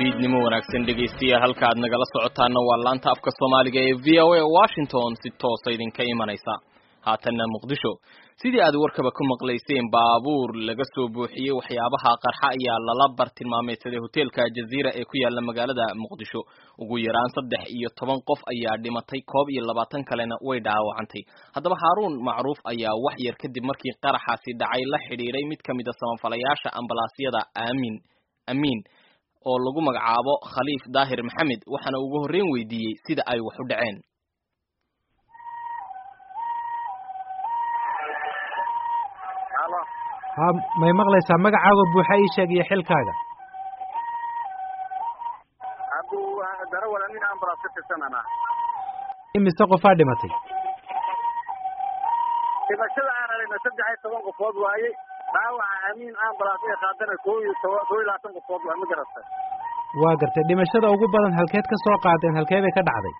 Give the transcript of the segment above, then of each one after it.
fiidnimo wanaagsan dhegaystayaal halka aad nagala socotaana waa laanta afka soomaaliga ee v o a washington si toosa idinka imanaysa haatanna muqdisho sidii aad warkaba ku maqlayseen baabuur laga soo buuxiyey waxyaabaha qarxa ayaa lala bartilmaameedsaday hoteelka jaziira ee ku yaala magaalada muqdisho ugu yaraan saddex iyo toban qof ayaa dhimatay koob iyo labaatan kalena way dhaawacantay haddaba haaruun macruuf ayaa wax yar kadib markii qaraxaasi dhacay la xidhiiray mid ka mid a samafalayaasha ambalaasyada aamin amiin oo lagu magacaabo khaliif daahir maxamed waxaana ugu horreyn weydiiyey sida ay wax u dhaceen ha may maqlaysaa magacaaga buuxa ii sheeg iyo xilkaaga darawal nin ambulance ka tirsanana imise qofaa dhimatay dhimashada aan aragna saddex iyo toban qofood waaye dhaawaca amiin ambulance ee qaadana koo iyo toban koo iyo labaatan qofood waa ma garatay waa gartay dhimashada ugu badan halkeed ka soo qaadeen halkee bay ka dhacday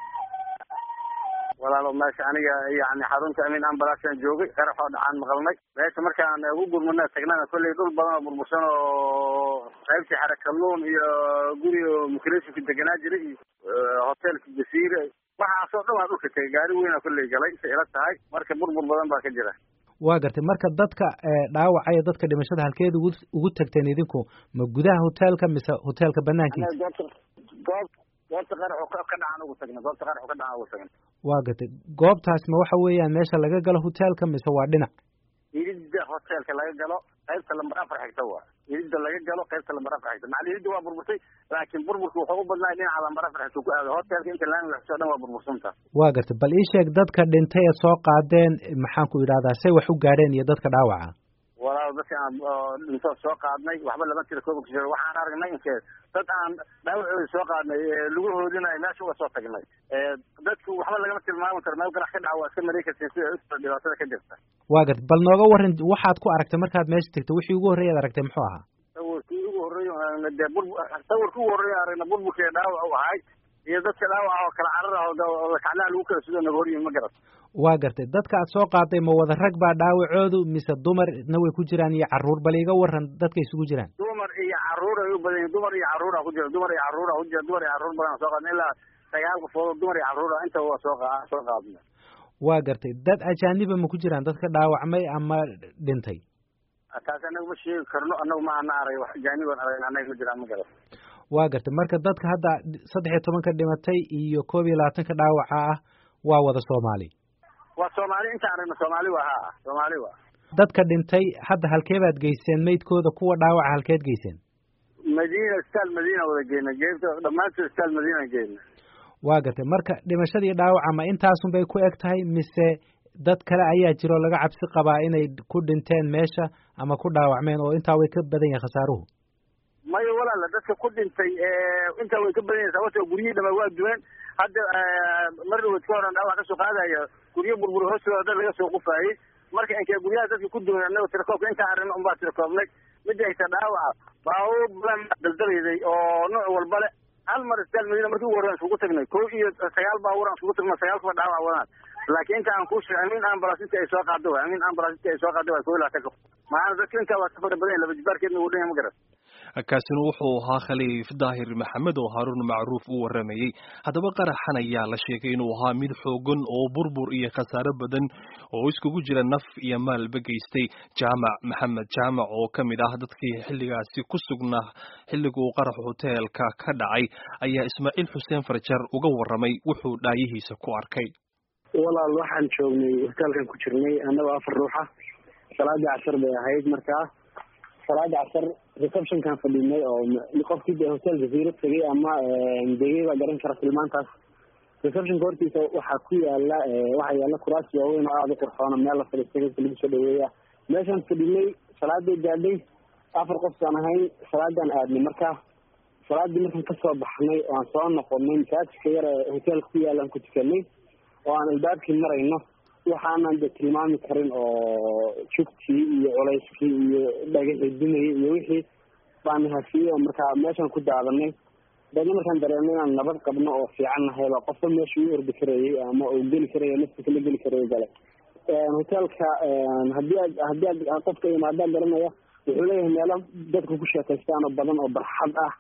walaalo meesha aniga yani xarunta amiin ambalansaan joogay qaraxoo dhacaan maqalnay meesha markaan ugu gurmana tagnana kolley dhul badan oo burbursan oo qaybtii xarakaluun iyo guri mukresinka deganaa jiray iyo hoteelka jasiire waxaasoo dhan waa dhulka tegay gaari weyna kolley galay say ila tahay marka burbur badan baa ka jira waa gartay marka dadka dhaawacaya dadka dhimashada halkeed ugu ugu tagteen idinku ma gudaha hoteelka mise hoteelka banaankiisa goob goobta qaraxu ka dhacaan ugu tagna goobta qaraxu ka dhacaan ugu tagna waa gartay goobtaas ma waxa weeyaan meesha laga galo hoteelka mise waa dhinac iridda hoteelka laga galo qaybta lambar afar xigta waa iridda laga galo qaybta lambar afar xigta macali iridda waa burburtay laakiin burburka wuxuu u badnaa dhinaca lambar afar xigta ku aado hoteelka inta laami waxsoo dhan waa burbursanta waa gartay bal ii sheeg dadka dhintay ee soo qaadeen maxaan ku idhahdaa say wax u gaadheen iyo dadka dhaawaca walaal dadka aan dhintoo soo qaadnay waxba lama tira kooba kushe waxaan aragnay inkee dad aan dhaawacooda soo qaadnay laguhoodina meesha uga soo tagnay dadku waxba lagama tilmaami karo meel ganax ka dhaca waa iska mareykasin sida usoo dhibaatada ka jirta waa garta bal nooga waran waxaad ku aragtay markaad meesha tegtay wixii ugu horreeyaad aragtay muxuu ahaa sawirkii ugu horreeya dee bur sawirkii ugu horreeya aragna burburkee dhaawac u ahay iyo dadka dhaawaca oo kala carar ah oo kacnaha lagu kala sudo naga horyihin ma garat waa gartay dadka aad soo qaaday ma wada rag baa dhaawacoodu mise dumarna way ku jiraan iyo carruur bal iga waran dadka isugu jiraan dumar iyo carruur ay u badan yihin dumar iyo carruura ku jira dumar iyo carruura ku jira dumar iyo carruur badan soo qaadna ilaa sagaal qofood dumar iyo carruura inta waa soo soo qaadna waa gartay dad ajaaniba ma ku jiraan dadka dhaawacmay ama dhintay taas anaga ma sheegi karno anagu ma ana arag wax ajaaniban aragn anaga ma jiraan ma garat waa gartay marka dadka hadda saddex iyo tobanka dhimatay iyo koob iyo labaatanka dhaawaca ah waa wada soomaali waa soomaali intaan aragna soomaali waa ha soomaali waa dadka dhintay hadda halkee baad geyseen maydkooda kuwa dhaawaca halkeed geyseen madiina istaal madiina wada geyna geebta dhammaantood istaal madiina geyna waa gartay marka dhimashadii dhaawaca ma intaasun bay ku eg tahay mise dad kale ayaa jiro laga cabsi qabaa inay ku dhinteen meesha ama ku dhaawacmeen oo intaa way ka badan yahay khasaaruhu maya walaala dadka ku dhintay intaa way ka badan yahay sababto guryihii dhama waa duween hadda mar dhaweed ka horan dhaawac kasoo qaadaya guryo burbur hoostooda dad laga soo qufaayey marka inkee guryaha dadka ku duwan annaga tirakoobka intaa aragna unbaa tirakoobnay midda hayta dhaawaca baabuur badan daldalayday oo nooc walba le hal mar istaal madiina markii ugu horrean iskugu tagnay kow iyo sagaal baabuur aan iskugu tagno sagaal kuba dhaawac wadaan laakiin inta aan kuu sheegay amiin ambulance inta ay soo qaado waay amiin ambulance inta ay soo qaado waay kow iyo labaatan qof maana dadka intaa waa ka fara badan yahay laba jibaarkeedna wuu dhan yahay ma garan kaasina wuxuu ahaa khaliif daahir maxamed oo haaruun macruuf u waramayey haddaba qaraxan ayaa la sheegay inuu ahaa mid xoogan oo burbur iyo khasaare badan oo iskugu jira naf iyo maalba geystay jaamac maxamed jaamac oo ka mid ah dadkii xilligaasi ku sugnaa xilliga uu qarax hoteelka ka dhacay ayaa ismaaciil xuseen farjar uga waramay wuxuu dhaayihiisa ku arkay walaal waxaan joognay hoteelkan ku jirnay annagoo afar ruuxa salaadii casar bay ahayd markaa salaada casar receptionkan fadhinay oo qofkii de hotel jaziiro tegay ama degay baa garan kara filmaantaas receptionka hortiisa waxaa ku yaala waxaa yaala kuraas waaweyn oo aada u qurxoona meel la fadhiistay dadka lagu soo dhaweeya meeshaan fadhinay salaaday gaadhay afar qofkaan ahayn salaadaan aadnay marka salaadii markaan kasoo baxnay oo aan soo noqonay masaajidka yar ee hoteelka ku yaalaan ku tukanay oo aan albaabkii marayno waxaanan de tilmaami karin oo jugtii iyo culayskii iyo dhagaxii dumayay iyo wixii baan hafiyey oo markaa meeshaan ku daadanay daedna markaan dareemay inaan nabad qabno oo fiican nahay baa qofka meesha u ordi karayay ama uu geli karaya nafta kala geli karaya gale hoteelka hadii aad hadii aad qofka imaadaan garanaya wuxuu leeyahay meelo dadka ku sheekaystaan oo badan oo barxad ah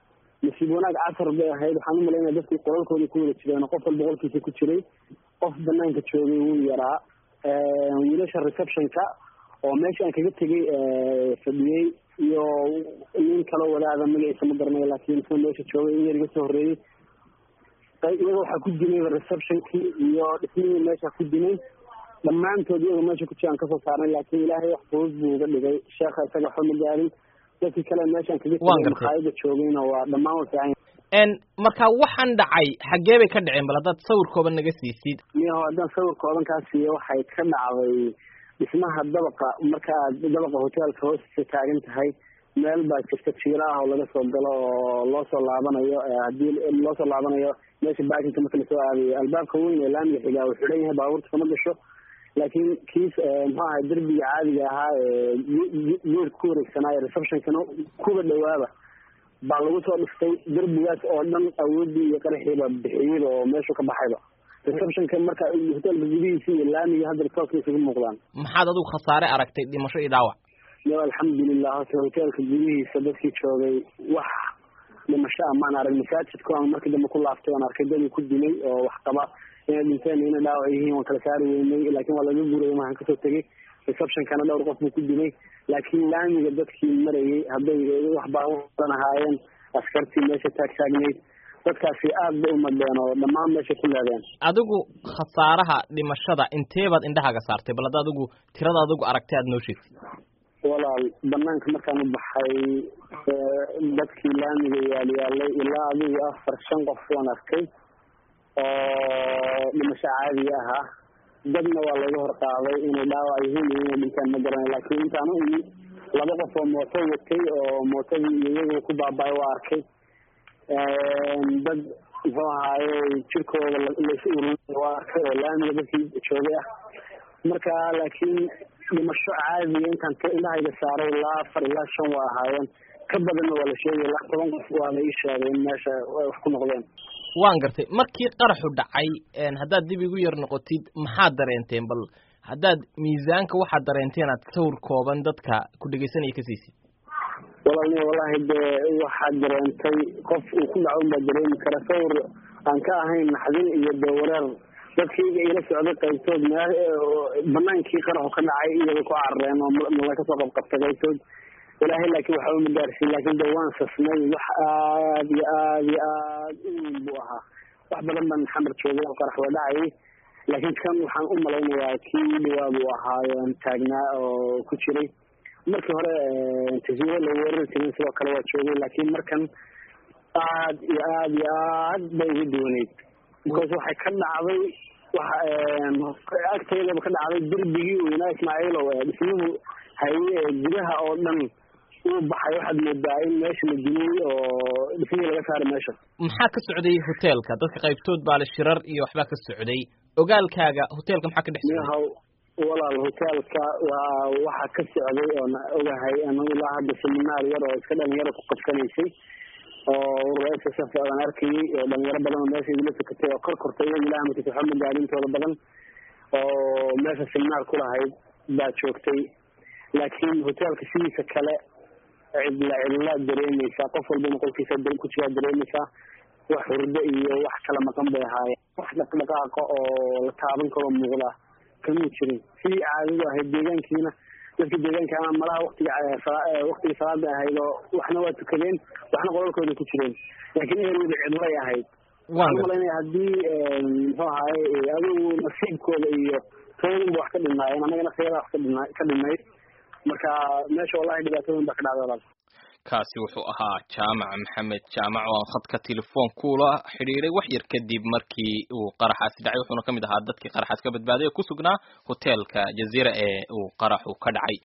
nasiib wanaag casar bay ahayd waxaan u malaynaya dadkii qolalkooda ku wada jireen qof walba qolkiisa ku jiray qof banaanka joogay wuu yaraa wiilasha receptionka oo meesha aan kaga tegay fadhiyey iyo nin kaloo wadaada magaciisa ma garanayo laakiin isna meesha joogay in yar iga soo horreeyey iyaga waxaa ku dimay receptionkii iyo dhismihii meesha ku dimay dhammaantood iyagoo meesha ku jiraan kasoo saarnay laakiin ilaahay wax fudud buu uga dhigay sheekha isaga waxba ma gaarin dadkii kale meeshaan kaga tegay maqaayada joogayna waa dhammaan wa fiican n marka waxaan dhacay xaggee bay ka dhaceen bal haddaad sawirkooban naga siisid miyaho haddaan sawirkooban kaa siiyo waxay ka dhacday dhismaha dabaqa marka aad dabaqa hoteelka hoostiisa taagan tahay meel baa jirta jiira ah oo laga soo galo oo loo soo laabanayo haddii loo soo laabanayo meesha baakinka marka lasoo aadayo albaabka weyn ee laamiga xigaa uu xidhan yahay baabuurta kama gasho laakiin kiis muxuu ahay derbiga caadiga ahaa ee geedka ku wareegsanaa ee receptionkana kuba dhawaaba baa lagu soo dhistay derbigaas oo dhan awoodii iyo qaraxiiba bixiyeyba oo meeshu ka baxayba receptionka marka hoteelka gudihiisa iyo laamiga hadda tooska isugu muuqdaan maxaad adigu khasaare aragtay dhimasho iyo dhaawac yo alxamdulilah horta hoteelka gudihiisa dadkii joogay wax dhimasho ah maan arag masaajidku aan markii dambe ku laaftay aan arkay dadii ku dilay oo wax qaba inay dhinteen inay dhaawac yihiin waan kala saari weynay laakiin waa laga guuray waxaan kasoo tegay receptionkana dhowr qof buu ku dilay laakiin laamiga dadkii marayay hadday wax baaburan ahaayeen askartii meesha taag taagnayd dadkaasi aad bay umadeen oo dhammaan meesha ku leedeen adigu khasaaraha dhimashada inteebaad indhahaaga saartay bal hadda adigu tirada adigu aragtay aad noo sheegtid walaal banaanka markaan u baxay dadkii laamiga yaalyaalay ilaa adigu afar shan qof waan arkay oo dhimasho caadiga ahaa dadna waa laga hor qaaday inay dhaawac yihiin iyo inay dhintaan ma garanay laakiin intaan u imi laba qof oo mooto watay oo mootadii iyo iyagu ku baaba-ay waa arkay dad muxuu ahaaye jirkooda lays ururin waa arkay oo laamiga dadkii joogay ah marka laakiin dhimasho caadiya intaan indhahayga saaray ilaa afar ilaa shan waa ahaayeen ka badanna waa la sheegay ilaa toban qof waa la ii sheegay in meesha wax ku noqdeen waan gartay markii qaraxu dhacay haddaad dib igu yar noqotid maxaad dareenteen bal haddaad miisaanka waxaad dareenteen aad sawir kooban dadka ku dhegeysanaya ka siisid walaalni wallahi dee waxaad dareentay qof uu ku dhaco unbaa dareemi kara sawir aan ka ahayn naxdin iyo dee wareer dadkayga ila socday qaybtood banaankii qaraxu ka dhacay iyagay ku carareen oo mala kasoo qabqabtay qaybtood ilaahay laakiin waxba ma gaarsiin laakiin de waan sasnay wax aad iyo aad iyo aad u weyn buu ahaa wax badan baan xamar joogay oo qarax waa dhacayay laakiin kan waxaan u malaynayaa kii dhawaa buu ahaayoon taagnaa oo ku jiray markii hore tasiiro la weerari jirin sidoo kale waa joogay laakiin markan aad iyo aad iyo aad bay uga duwaneyd because waxay ka dhacday waxa agteedaba ka dhacday derbigii weynaa ismaaciilow dhismuhu haye gudaha oo dhan uu baxay waxaad moodaa in meesha la dumiyey oo dhismihii laga saaray meesha maxaa ka socday hoteelka dadka qaybtood baa la shirar iyo waxbaa ka socday ogaalkaaga hoteelka maxaa ka dhex socday miyahaw walaal hoteelka waa waxaa ka socday oon ogahay anu ilaa hadda seminaar yar oo iska dhalinyaro ku qabsanaysay oo urura s s f aan arkayay oo dhalinyaro badan oo meesha igula tukatay oo kor kortay iyaga ilaha matis waxba magaalintooda badan oo meesha seminaar ku lahayd baa joogtay laakiin hoteelka sidiisa kale cidla cidlaad dareemaysaa qof walbana qolkiisa ku jiraa dareemaysaa wax hurdo iyo wax kala maqan bay ahaayeen wax dhaqdhaqaaqa oo la taaban karo muuqda kamuu jirin sidii caadadu ahayd deegaankiina dadka deegaanka ama malaha watiga waktiga salaada ahayd oo waxna waa tukadeen waxna qolalkooda ku jireen laakiin ehelwada cidlay ahayd waxaan umalaynaya haddii muxuu ahaye adigu nasiibkooda iyo toodunba wax ka dhinaayeen annagana sayada wax kadhina ka dhinayd marka meesha wallahi dhibaatooyin baa ka dhacday walaal kaasi wuxuu ahaa jaamac maxamed jaamac oo aan khadka telefoonkuula xidhiiray wax yar kadib markii uu qaraxaasi dhacay wuxuuna ka mid ahaa dadkii qaraxaas ka badbaaday ee ku sugnaa hoteelka jaziira ee uu qaraxu ka dhacay